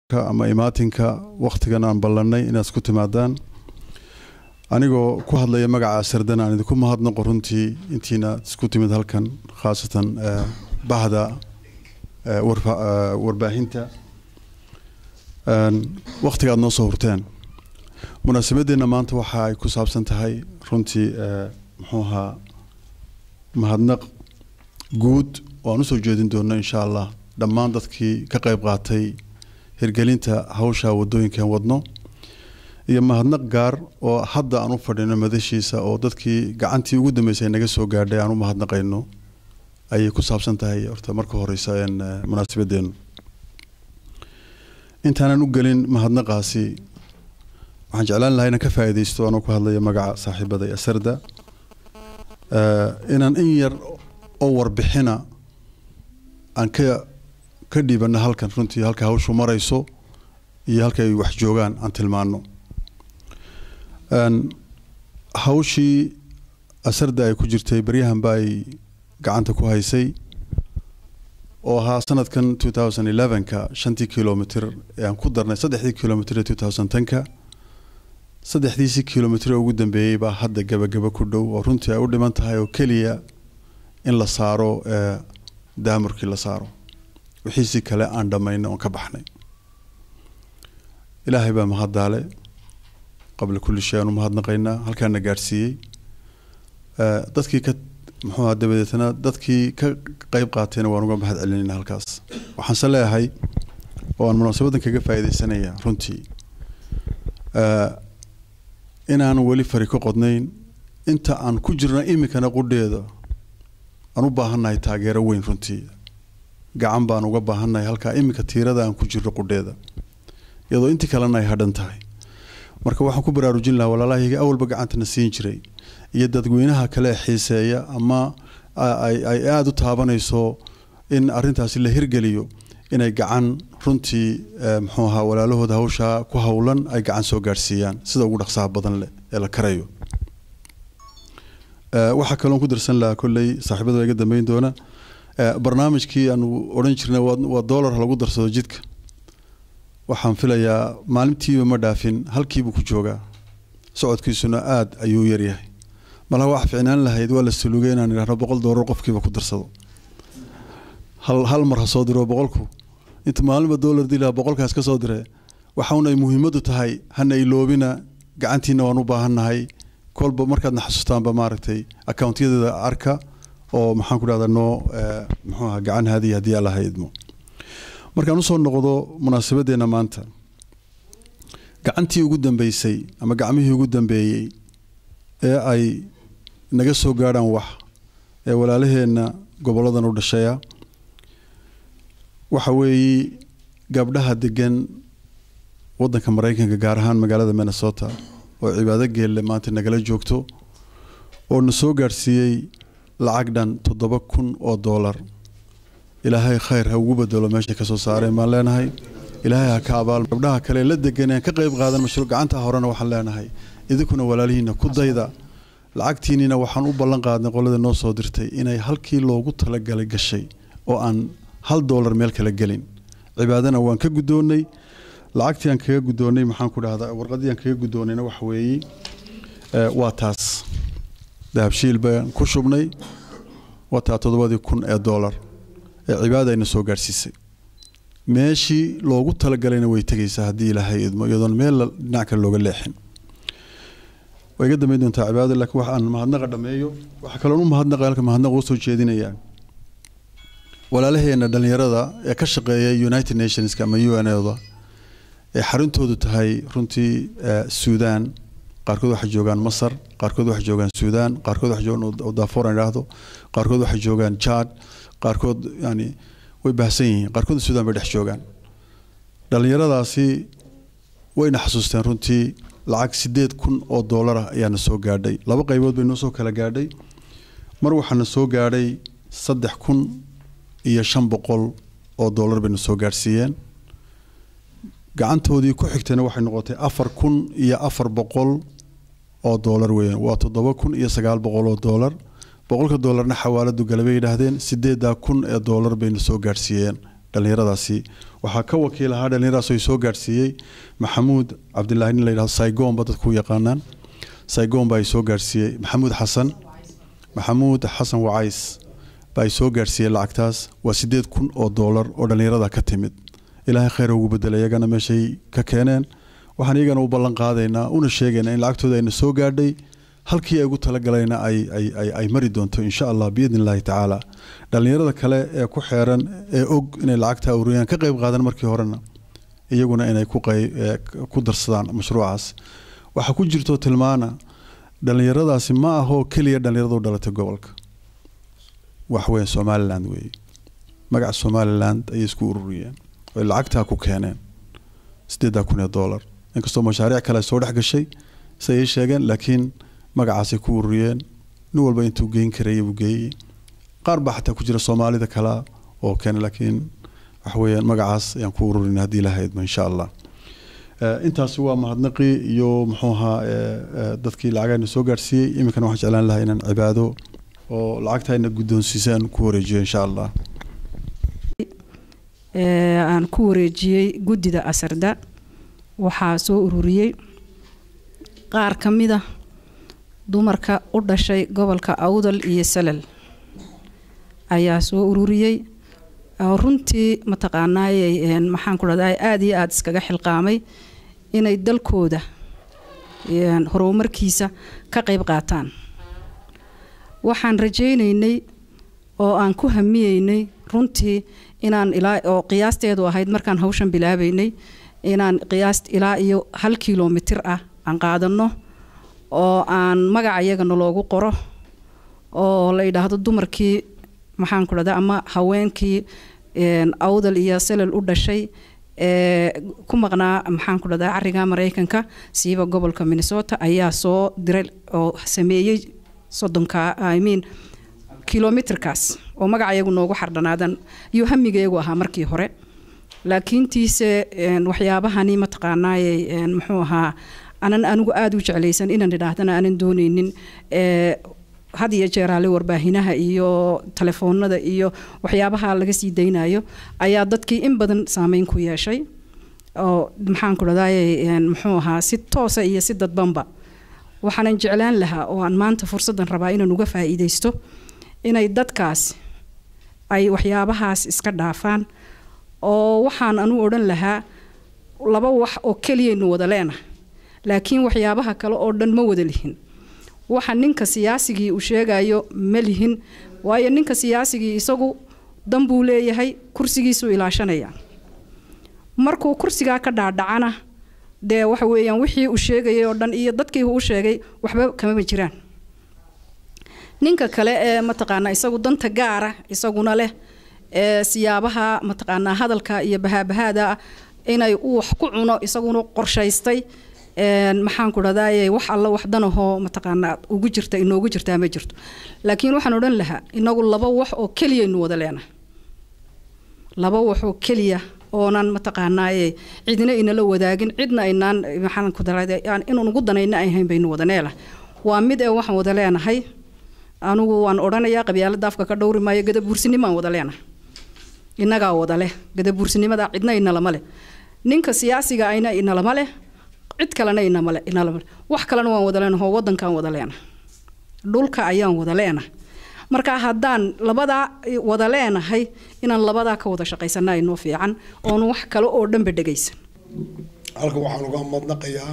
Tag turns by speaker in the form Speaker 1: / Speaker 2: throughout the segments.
Speaker 1: ama imaatinka wakhtigan aan ballannay inaad isku timaadaan anigoo ku hadlaya magaca sardan aan idinku mahadnaqo runtii intiina isku timid halkan khaasatan bahda warbaahinta wakhtiga aad noo soo hurteen munaasabadeenna maanta waxa ay ku saabsan tahay runtii muxuu ahaa mahadnaq guud oo aan usoo jeedin doono insha allah dhammaan dadkii ka qayb qaatay hirgelinta hawsha wadooyinkan wadno iyo mahadnaq gaar oo hadda aan u fadhino madashiisa oo dadkii gacantii ugu dambeysay naga soo gaadhay aan u mahadnaqayno ayay ku saabsan tahay horta marka horeysa munaasabadeenu intaanan u gelin mahadnaqaasi waxaan jeclaan lahaa inaan ka faa'iidaysto anoo ku hadlaya magaca saaxiibada asarda inaan in yar oo warbixina aan ka ka dhiibana halkan runtii halka hawshu marayso iyo halka ay wax joogaan aan tilmaano hawshii asarda ay ku jirtay baryahanba ay gacanta ku haysay oo ahaa sanadkan two thousand elevenka shantii kilomitr ee aan ku darnay saddexdii kilomitr ee two thousand tenka saddexdiisii kilomitr ee ugu dambeeyey baa hadda gabagaba ku dhow oo runtii ay u dhiman tahay oo keliya in la saaro daamurkii la saaro wixiisii kale aan dhammaynay oon ka baxnay ilaahay baa mahaddaale qabla kulli shay aan u mahadnaqaynaa halkaana gaadhsiiyey dadkii ka muxuu aha dabadeetna dadkii ka qeyb qaatayna waan uga mahad celinayna halkaas waxaanse leeyahay oo aan munaasabadan kaga faa'iidaysanaya runtii inaan weli fari ka qodnayn inta aan ku jirna iminkana qudheeda aan u baahannahay taageero weyn runtii gacan baan uga baahannahay halkaa iminka tiirada aan ku jirno qudheeda iyadoo intii kalena ay hadhan tahay marka waxaan ku baraarujin lahaa walaalahayga awalba gacantana siin jiray iyo dadweynaha kale xiiseeya ama ay aada u taabanayso in arrintaasi la hirgeliyo inay gacan runtii muxuu ahaa walaalahooda hawshaa ku howlan ay gacan soo gaadhsiiyaan sida ugu dhaqsaha badan leh ee la karayo waxaa kaloon ku darsan lahaa kolley saaxiibada iga dambeyn doona barnaamijkii aanu odhan jirnay waa dollar lagu darsado jidka waxaan filayaa maalintiiba ma dhaafin halkiibuu ku joogaa socodkiisuna aada ayuu yaryahay malaha wax ficnaan lahayd waa la salugay inaan idhahno boqol doolar qofkiiba ku darsado hal hal mar ha soo diro boqolku inta maalinba dollar dilaa boqolkaas ka soo dire waxauna ay muhiimadu tahay hana iloobina gacantiina waan u baahannahay kolba markaadna xasuustaanba maaragtay accountyadeda arka oo maxaan ku dhahdaa noo muxuu aha gacan haadiya haddii allaha idmo markaan usoo noqdo munaasabadeenna maanta gacantii ugu dambeysay ama gacmihii ugu dambeeyey ee ay naga soo gaadhaan wax ee walaalaheenna goboladan u dhashaya waxa weeye gabdhaha degan waddanka maraykanka gaar ahaan magaalada minnesota oo cibaado geelle maanta nagala joogto oo na soo gaadhsiiyey lacag dhan toddoba kun oo doolar ilaahay khayr ha ugu bedelo meeshay ka soo saareen baan leenahay ilaahay ha ka abaal gabdhaha kale la deganeen ka qayb qaadan mashruuc gacanta horena waxaan leenahay idinkuna walaalihiina ku dayda lacagtiinina waxaan u ballan qaadnay qolada noo soo dirtay inay halkii loogu talagalay gashay oo aan hal doolar meel kala gelin cibaadana waan ka guddoonnay lacagtii aan kaga guddoonnay maxaan ku dhahdaa warqaddii aan kaga guddoonnayna waxa weeye waa taas dahabshiil baan ku shubnay waa taa toddobadii kun ee doolar ee cibaada ayna soo gaadhsiisay meeshii loogu talagalayna way tegaysaa haddii ilaahay idmo iyadoon meel dhinac kale looga leexin way iga dambeyn doontaa cibaadada laakiin wax aan mahadnaqa dhameeyo waxaa kaloon u mahadnaqa halka mahadnaqa u soo jeedinayaa walaalaheena dhalinyarada ee ka shaqeeya united nationska ama u n oda ee xarintoodu tahay runtii suudaan qaarkood waxay joogaan masar qaarkood waxay joogaan suudaan qaarkood waxay joogaan dafor aan idhaahdo qaarkood waxay joogaan jad qaarkood yani way baahsan yihiin qaarkood suudaan bay dhex joogaan dhalinyaradaasi wayna xasuusteen runtii lacag sideed kun oo doolar ah ayaana soo gaadhay laba qaybood bay noo soo kala gaadhay mar waxaana soo gaadhay saddex kun iyo shan boqol oo doolar bayna soo gaadhsiiyeen gacantoodii ku xigtayna waxay noqotay afar kun iyo afar boqol oo doolar weeyaan waa toddoba kun iyo sagaal boqol oo doolar boqolka doolarna xawaaladu gale bay yidhaahdeen sideedaa kun ee doolar bayna soo gaadhsiiyeen dhallinyaradaasi waxaa ka wakiil ahaa dhallinyaradaas oo soo gaadhsiiyey maxamuud cabdilaahi nin la yidhahdo saygoonba dadku u yaqaanaan saygoon baa soo gaadhsiiyey maxamuud xasan maxamuud xasan wacays baa soo gaadhsiiyey lacagtaas waa sideed kun oo doolar oo dhallinyarada ka timid ilaahay kheyr ugu bedelay iyagana meeshay ka keeneen waxaan iyagana u ballan qaadaynaa una sheegaynaa in lacagtooda ayna soo gaadhay halkii ay ugu talagalayna ay mari doonto insha allah biidn illaahi tacaala dhallinyarada kale ee ku xeeran ee og inay lacagta ururiyaan ka qayb qaadan markii horena iyaguna inay ku darsadaan mashruucaas waxaa ku jirto tilmaana dhallinyaradaasi ma ahoo keliya dhallinyarada u dhalatay gobolka waxweyn somaliland weeye magaca somaliland ayay isku ururiyeen oy lacagtaa ku keeneen sideedaa kun ee doolar inkastoo mashaariic kale soo dhex gashay si ay sheegeen laakiin magacaasay ku ururiyeen nin walba intuu geyn karayay buu geeyey qaar baa xataa ku jira soomaalida kale oo keenay laakiin waxaweyaan magacaas ayaan ku ururin haddii lahaydba insha allah intaasi waa mahadnaqii iyo muxuu ahaa dadkii lacagayna soo gaadhsiiyey iminkana waxaan jeclaan lahaa inaan cibaado oo lacagta ayna guddoonsiisaan ku wareejiyo insha allah
Speaker 2: aan ku wareejiyey guddida asarda waxaa soo ururiyey qaar ka mida dumarka u dhashay gobolka awdal iyo salal ayaa soo ururiyey runtii mataqaanaayey maxaan ku dhahdaa aada iyo aada iskaga xilqaamay inay dalkooda horumarkiisa ka qayb qaataan waxaan rajaynaynay oo aan ku hamiyeynay runtii inaan ilaa oo qiyaasteedu ahayd markaan hawshan bilaabeynay inaan qiyaas ilaa iyo hal kilomitir ah aan qaadano oo aan magaca iyagana loogu qoro oo la yidhaahdo dumarkii maxaan ku dhahda ama haweenkii awdal iyo salal u dhashay ee ku maqnaa maxaan ku dhahdaa cariga maraykanka siiba gobolka minnesota ayaa soo diray oo sameeyey soddonka i mean kilomitrkaas oo magaca iyagu noogu xardhanaadan iyo hamigeegu ahaa markii hore laakiintiise waxyaabahani mataqaanaaye muxuu ahaa anan anigu aada u jeclaysan inaan idhaahdana aanan dooneynin had iyo jeeraale warbaahinaha iyo telefoonada iyo waxyaabaha laga sii daynayo ayaa dadkii in badan saameyn ku yeeshay oo maxaan ku dhahdaye muxuu ahaa si toosa iyo si dadbanba waxaanan jeclaan lahaa oo aan maanta fursaddan rabaa inaan uga faa'iidaysto inay dadkaas ay waxyaabahaas iska dhaafaan oo waxaan anu odhan lahaa laba wax oo keliyaynu wada leenahay laakiin waxyaabaha kale oo dhan ma wada lihin waxa ninka siyaasigii uu sheegayo ma lihin waayo ninka siyaasigii isagu dan buu leeyahay kursigiisuu ilaashanaya markuu kursigaa ka dhaadhacana dee waxa weeyaan wixii uu sheegayay oo dhan iyo dadkii uu sheegay waxba kamama jiraan ninka kale ee mataqaanaa isagu danta gaara isaguna leh ee siyaabaha mataqaanaa hadalka iyo bahaabahaada inay uu wax ku cuno isaguna qorshaystay maxaan ku dhahdaye wax alla wax danahoo mataqaanaa ugu jirta inoogu jirtaa ma jirto laakiin waxaan odhan lahaa inagu laba wax oo keliyaynu wada leenahay laba wax oo keliya oonan mataqaanaaye cidna inala wadaagin cidna aynaan maxaan ku dhahday inaan ugu danayna ahayn baynu wada neelahay waa mid ee waxaan wada leenahay anigu waan odhanayaa qabyaalada afka ka dhowri maayo gadabuursinimaan wada leenahay innagaa wada leh gadabuursinimada cidna inalama leh ninka siyaasiga ayna inalama leh cid kalena inamale inalama leh wax kalena waan wada leenahay oo waddankaan wada leenahay dhulka ayaan wada leenahay marka haddaan labadaa wada leenahay inaan labadaa ka wada shaqaysana inoo fiican oonu wax kale oo dhanba dhegaysan
Speaker 3: halkan waxaan uga madnaqayaa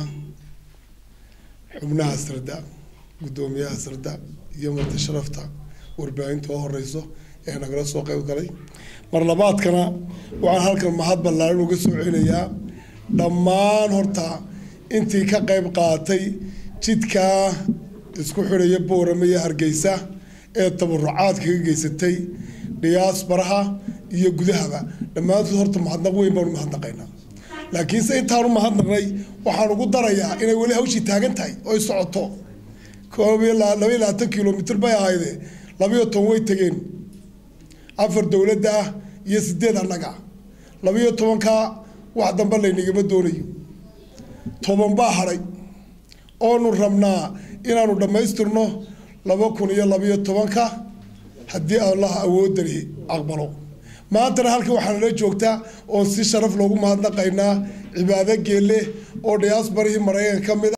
Speaker 3: xubnaha sirda guddoomiyaha sirda iyo marti sharafta warbaahinta oo horeyso ee nagala soo qayb galay mar labaadkana waxaan halkan mahad ballaaran uga soo celinayaa dhammaan horta intii ka qayb qaatay jidkaa isku xidhaya boorame iyo hargeysa ee tabarucaadka ka geysatay dhiyaasbaraha iyo gudahaba dhammaantood horta mahadnaq weyn baanu mahadnaqaynaa laakiinse intaanu mahadnaqnay waxaan ugu darayaa inay weli hawshii taagan tahay oy socoto koob iyo laba iyo labaatan kilomitr bay ahayde labayo toban way tegeen afar dowladda ah iyo sideed annaga labayo tobanka wax dambe laynagama doonayo toban baa hadhay oonu rabnaa inaanu dhammaystirno laba kun iyo labayo tobanka haddii allah awoodani aqbalo maantana halkan waxaa nala joogtaa oon si sharaf loogu mahadnaqaynaa cibaado geelle oo diyaasbarihii maraykanka ka mid